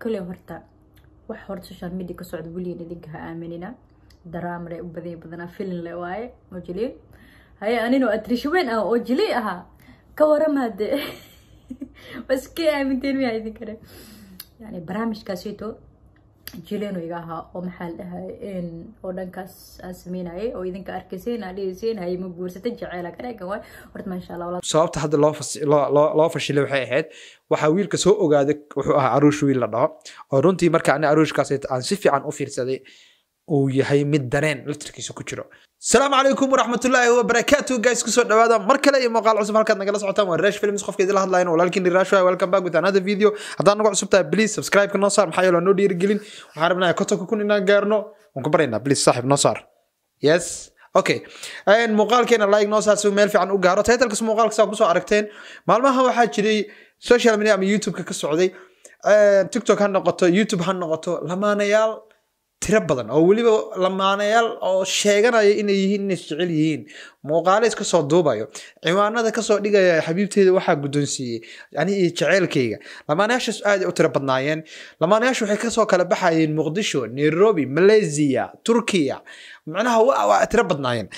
kale horta wax horta social media ka socda weligeed idinka ha aaminina daraamale u badan badanaa filin le waaye oo jiliin haye anino atrishaweyn ah oo jilay ahaa ka warama de waskii aaminteen miyaa idinkane yani barnaamijkaasito jileeno iga ahaa oo maxaa la dhahay oo dhankaas aan sameynayay oo idinka arkayseen aan dhigayseen haye ma guursatay jeceela ka dhegan waay horta maasha allah walaal sababta hadda loo fas- loo- loo loo fashilay waxay ahayd waxaa wiilka soo ogaaday wuxuu ahaa aruush wiil la dhaho oo runtii marka ani aruushkaas aan si fiican u fiirsaday uu yahay mid dareen laftirkiisa ku jiro asalaamu calaykum waraxmatullaahi wabarakaatu guys kusoo dhawaada mar kale iyo muuqaal cusub halkaad nagala socotaan waa rash films qofka idila hadlayan walaalkiin riraasho welcome back with another video haddaad nagu cusub tahay please subscribe ka noo saar maxaa yeele waa noo dhiirigelin waxaan rabnaa kotonka kun inaan gaarno waan ku baryaynaa please saaxib noo saar yes okay muuqaalkeena like noo saar si uu meel fiican u gaaro titlkas muuqaalka saa kusoo aragteen maalmaha waxaa jiray social media ama youtube-ka ka socday tiktok ha noqoto youtube ha noqoto lamaanayaal tiro badan oo weliba lamaanayaal oo sheeganaya inay yihiin inay jecel yihiin muuqaale iska soo duubayo ciwaanada kasoo dhigaya xabiibteeda waxaa guddoonsiiyey ani iyo jeceelkayga lamaanayaashaas aad ay u tiro badnaayeen lamaanayaashu waxay kasoo kala baxayeen muqdisho nairobi malaysia turkiya macnaha waa waa tiro badnaayeen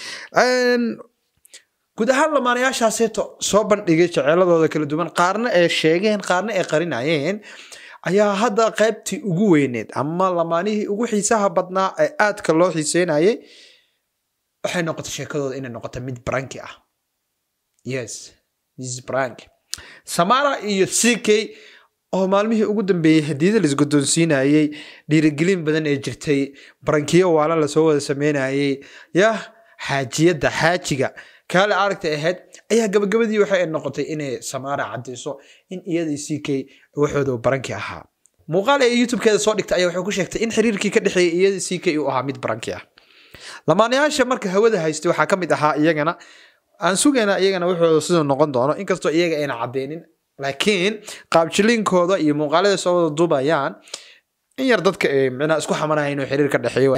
guud ahaan lamaanayaashaaseeto soo bandhigay jeceeladooda kala duwan qaarna ay sheegeen qaarna ay qarinayeen ayaa hadda qaybtii ugu weyneed ama lamaanihii ugu xiisaha badnaa ee aadka loo xiiseynayay waxay noqotay sheekadooda inay noqoto mid branki ah yes this is brank samara iyo ck oo maalmihii ugu dambeeyey hadiyada laisguddoonsiinayey dhiirigelin badan ee jirtay barankiyo waala lasoo wada sameynayay yah xaajiyadda xaajiga kaale aragta ahayd ayaa gabagabadii waxay noqotay inay samaara cadayso in iyadii ck waxooda baranki ahaa muuqaal ee youtube-keeda soo dhigtay ayaa waxay ku sheegtay in xiriirkii ka dhexeeyay iyadii ck uu ahaa mid baranki ah lamaanayaasha marka hawada haystay waxaa ka mid ahaa iyagana aan sugaynaa iyagana wuxuu siduu noqon doono inkastoo iyaga ayna cadeynin laakiin qaabjiliinkooda iyo muuqaalada soo wada duubayaan in yar dadka ay micnaha isku xamanahay inuu xiriir ka dhexeeyo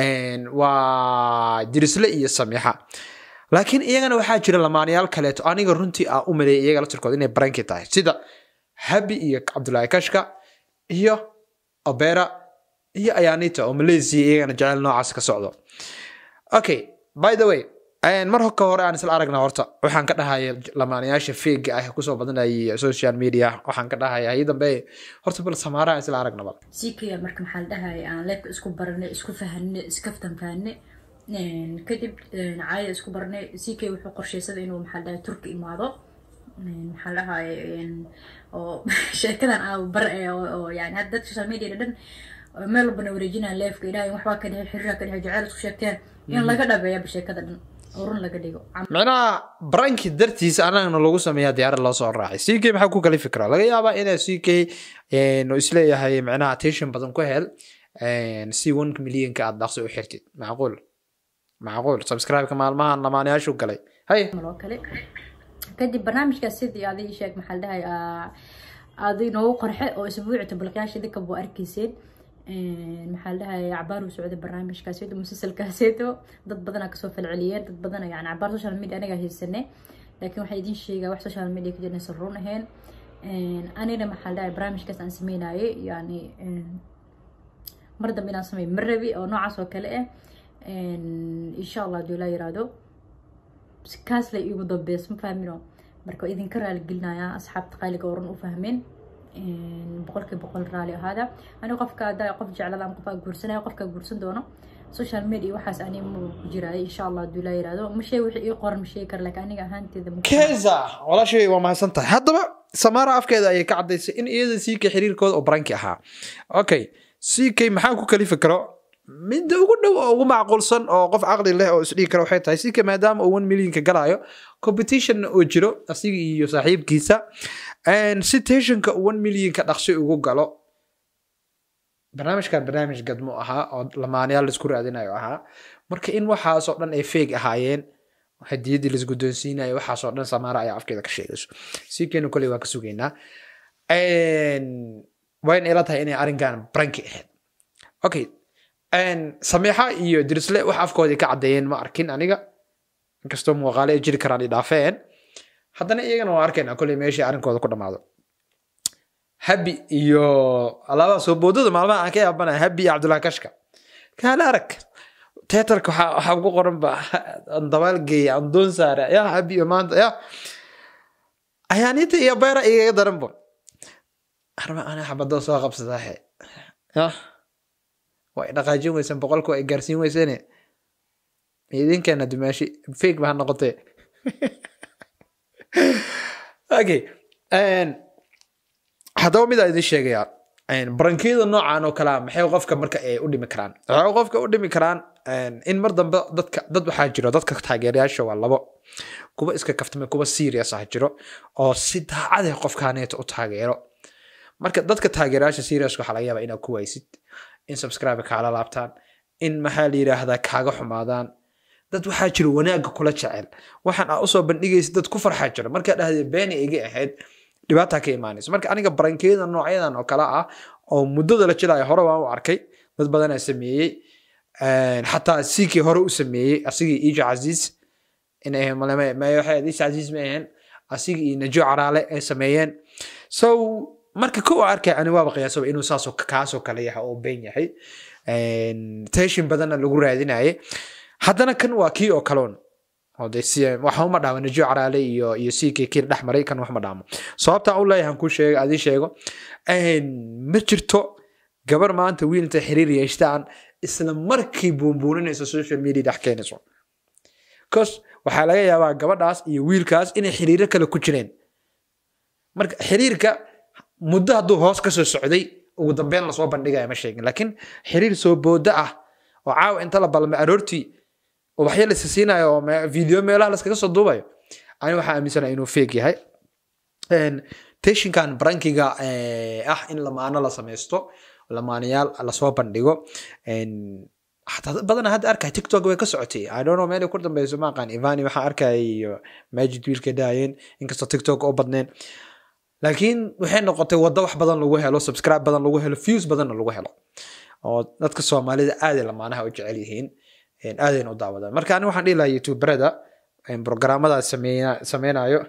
waa dirisle iyo samiixa laakiin iyagana waxaa jira lamaanayaal kaleeto aniga runtii ah u maleeyay iyaga laftirkooda inay baranki tahay sida habi iyo cabdulaahi kashka iyo obera iyo ayanita oo malaysia iyagana jecel noocaas ka socdo okay by the way mar ka hore aan isla aragna horta waxaan ka dhahaya lamaanayaasha feega ah kusoo badanayay social media waxaan ka dhahaya hayi dambe horta bal samaara aan isla aragna bal ck marka maxaa la dhahay aan leebka isku baranay isku fahanay iskaftan fahanay kadib caayada isku baranay ck wuxuu qorsheysaday inuu maxaa la dhahay turki imaado maxaa la dhahay oo sheekadan aa bar oo yani hadda dad social media dhan meel walbana wareejinaan leefka ilaahay waxbaa ka dhexay xiriira ka dhexay jaceyl isku sheegteen in laga dhabeeyaba sheekada dhan oo run laga dhigo micnaha branki dartiisa anagana lagu sameeyaa diyaarad loo soo raacay ck maxaa ku kala fikra laga yaabaa inaa ck isleeyahay micnaha attention badan ku hel si one millionka aad dhaqso u xirtid macquul macquul subscribe-ka maalmahan lamaanayaashu galay hay maloo kale kadib barnaamijkaas sidii adi sheeg maxaa la dhahay adi noogu qorxe oo isbuuci tabalqyaasha idinka buu arkayseen maxaa la dhahay cabaar uu socday barnaamijkaaseeto musalsalkaaseeto dad badanaa kasoo falceliyeen dad badana yani cabaar social media anigaa haysanay laakiin waxaa idin sheegaa wax social media ka jirnaysan run ahayn anina maxaa la dhahay barnaamijkaas aan sameynayay yani mar dambe inaan sameey ma rabi oo noocaas oo kale ah insha allah haduu laa yiraahdo kaas lay iigu dambeys ma fahmino marka idinka raaligelinayaa asxaabta qaaliga oo run u fahmeen boqolkiiba boqol raali ahaada aniga qofka haddaa qof jeclada ama qofkaa guursanaya qofkaa guursan doono social media waxaas ani ma ku jiraayo insha allah haduu laa yiraahdo ma sheeg wixii ii qoran ma sheegi kara laakiin aniga ahaanteeda ma keza walaashay waa mahadsan tahay haddaba samaara afkeeda ayay ka caddaysay in iyada ck xiriirkooda oo baranki ahaa okay ck maxaa ku kalifi karo midda ugu dhow oo ugu macquulsan oo qof caqli leh oo isdhigi kara waxay tahay ck maadaama uu one millionka galaayo competitionna uu jiro asiga iyo saaxiibkiisa si tensionka one millionka dhaqsi ugu galo barnaamijkan barnaamij gadmo ahaa oo lamaanayaal laisku raadinayo ahaa marka in waxaasoo dhan ay feeg ahaayeen hadiyadii laisguddoonsiinayo waxaasoo dhan samaara ayaa afkeeda ka sheegayso ckna koley waa ka sugaynaa wayna ila tahay inay arrinkan branki ahayd okay samiixa iyo dirisle wax afkoodii ka caddeeyeen ma arkin aniga inkastoo muuqaale ay jiri karaan i dhaafeen haddana iyagana waa arkayna kolley meeshii arrinkooda ku dhammaado habi iyo alaabaa soo boodada maalmaha aan ka yaabanaya habi iyo cabdullahi kashka kaala arag teatarka waxaa waxaa ugu qoran ba aan dabaal geeya aan doon saara ya habi iyo maanta ya ayaanita iyo beera igaga daranbo arma ana xabadoo soo qabsadaahe ya waa ay dhaqaajin weyseen boqolku ay gaarsiin weyseene idinkeena dumaashi fake baa noqotee okay haddaba mid aan idin sheegayaa barankiyada noocan oo kalea maxay qofka marka ay u dhimi karaan waxay qofka u dhimi karaan in mar dambe dadka dad waxaa jiro dadka taageerayaasha waa labo kuwa iska kaftame kuwa serious ah jiro oo si daacadeh qofkaaneeta u taageero marka dadka taageerayaasha serious waxaa laga yaabaa inaad ku waysid in subscribe kaala laabtaan in maxaa la yidhaahdaa kaaga xumaadaan dad waxaa jiro wanaagga kula jecel waxaan aa usoo bandhigaysa dad ku farxaa jiro markaa dhahday beeni iga ahayd dhibaataa ka imaanayso marka aniga barankiyada noocyadan oo kale ah oo muddada la jilayo hore waan u arkay dad badanaa sameeyey xataa sikii hore u sameeyey asigii ijo casiis inay waxay ijo casiis ma ahayn asigii iyo najo caraale ay sameeyeen so marka kow arkay ani waaba qiyaasaba inuu saasoo kaasoo kale yahay oo been yahay teshin badanna lagu raadinaye haddana kan waa kii oo kaloon waxa uma dhaamo najo caraale iyo iyo sikii kii dhex maray kan wax ma dhaamo sababtaan u leeyahan ku sheego adii sheego ma jirto gabar maanta wiil intay xiriir yeeshtaan isla markii buunbuuninayso social media dhex keenayso cause waxaa laga yaabaa gabadhaas iyo wiilkaas inay xiriiro kale ku jireen marka xiriirka muddo hadduu hoos kasoo socday ugu dambeyn lasoo bandhigaya ma sheegin laakiin xiriir soo booda ah oo caawa inta la balmay aroortii ubaxyo lasa siinayo oo video meelaha laskaga soo duubayo ani waxaa aaminsanaya inuu feeg yahay teshinkan barankiga ah in lamaano la samaysto lamaanayaal lasoo bandhigo xataa dad badana hadda arkaya tiktok way ka socotay i don't know meel ku dambeyso ma aqaan ivani waxaan arkaya iyo majid wiilka daayeen inkastoo tiktok oo badneen laakiin waxay noqotay waddo wax badan lagu helo subscribe badan lagu helo views badanna lagu helo oo dadka soomaalida aaday lamaanaha u jecel yihiin aadayna u daawadaan marka ani waxaan dhihi lahaa youtuberada programmadaas sameynayo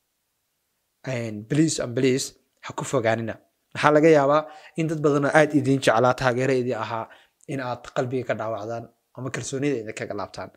please and please ha ku fogaanina waxaa laga yaabaa in dad badanoo aad idiin jeclaa taageero idin ahaa in aad qalbiga ka dhaawacdaan ama kalsoonida idin kaga laabtaan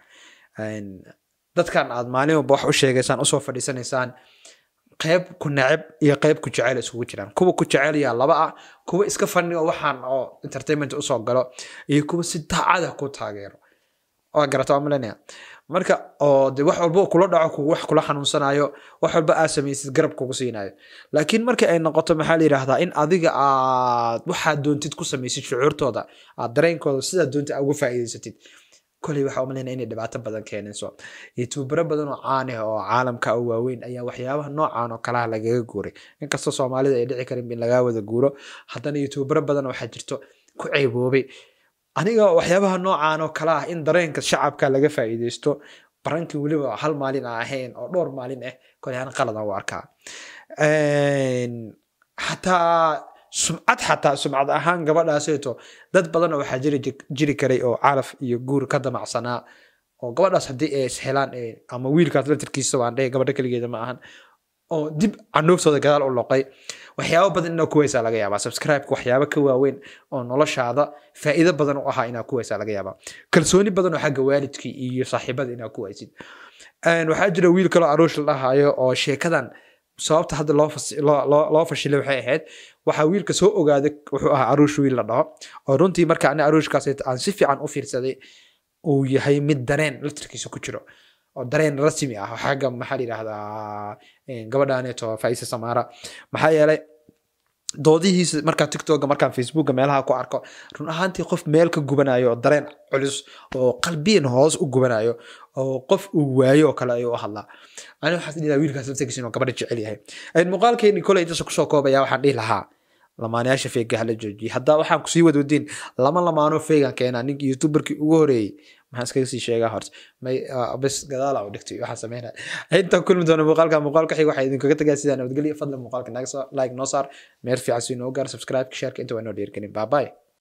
dadkan aad maalin walba wax u sheegaysaan usoo fadhiisanaysaan qayb ku neceb iyo qayb ku jecel isugu jiraan kuwa ku jecel yaa laba ah kuwa iska fani oo waxaan oo entertainment usoo galo iyo kuwa si daacada ku taageero waa garata waa malanaya marka oo de wax walba kula dhaco wax kula xanuunsanayo wax walba aad samaysid garab kugu siinayo laakiin marka ay noqoto maxaa la yidhaahdaa in adiga aad waxaad doontid ku samaysid shucuurtooda aad dareenkooda sidaa doontid aad uga faa'iidaysatid koley waxaa umalayna inay dhibaato badan keenayso youtubero badan oo caan ah oo caalamka u waaweyn ayaa waxyaabaha noocan oo kalaha lagaga guuray inkastoo soomaalida ay dhici karin in lagaa wada guuro haddana youtubero badan waxaa jirto ku ceeboobay aniga waxyaabaha noocan oo kale ah in dareenka shacabka laga faa'iidaysto barankii weliba hal maalin aan ahayn oo dhowr maalin ah koley aan qaladan u arkaa xataa sumcad xataa sumcad ahaan gabadhaaseeto dad badan waxaa jiri jiri karay oo calaf iyo guur ka damacsanaa oo gabadhaas haddii ay ishelaan ama wiilkaas laftirkiisa waan dhehe gabadha keligeeda ma ahan oo dib canuuftooda gadaal u loqay waxyaabo badan inaa kuweysaa laga yaabaa subscribe-ka waxyaabo ka waaweyn oo noloshaada faa'iido badan u ahaa inaa kuweysaa laga yaabaa kalsooni badan oo xagga waalidkii iyo saaxiibada inaa kuweysid waxaa jira wiil kaloo aruush la dhahayo oo sheekadan sababta hadda loo fashilay waxay ahayd waxaa wiilka soo ogaaday wuxuu ahaa aruush wiil la dhaho oo runtii marka ani aruushkaas aan si fiican u fiirsaday uu yahay mid dareen laftirkiisa ku jiro oo dareen rasmi ah xagga maxaa la yidhahdaa gabadhaneeto faisa samaara maxaa yeelay doodihiisa markaa tiktoka markaan facebooka meelaha ku arko run ahaantii qof meel ka gubanayo oo dareen culus oo qalbiyan hoos u gubanayo oo qof uu waayo oo kale ayuu u hadlaa ani waxaan dhihi lahaa wiilkaas laftirkiisa inuu gabadha jecel yahay muuqaalkeeni koley intaas kusoo koobaya waxaan dhihi lahaa lamaanayaasha feega hala joojiye haddaa waxaan kusii wadwadin lama lamaano feegan keenaa ninkii youtuberkii ugu horeeyey maxaan iskaga sii sheegaa horta may bes gadaala u dhigtay waxaan sameynaya intaan kulmi doona muuqaalka muuqaalka xig waxaa idinkaga tagaa sidaa nabadgelya fadlan muuqaalka naga soo like noo saar meer fiican si noo gaar subscribe shareka inta waa inoo dhiirgelin bye bye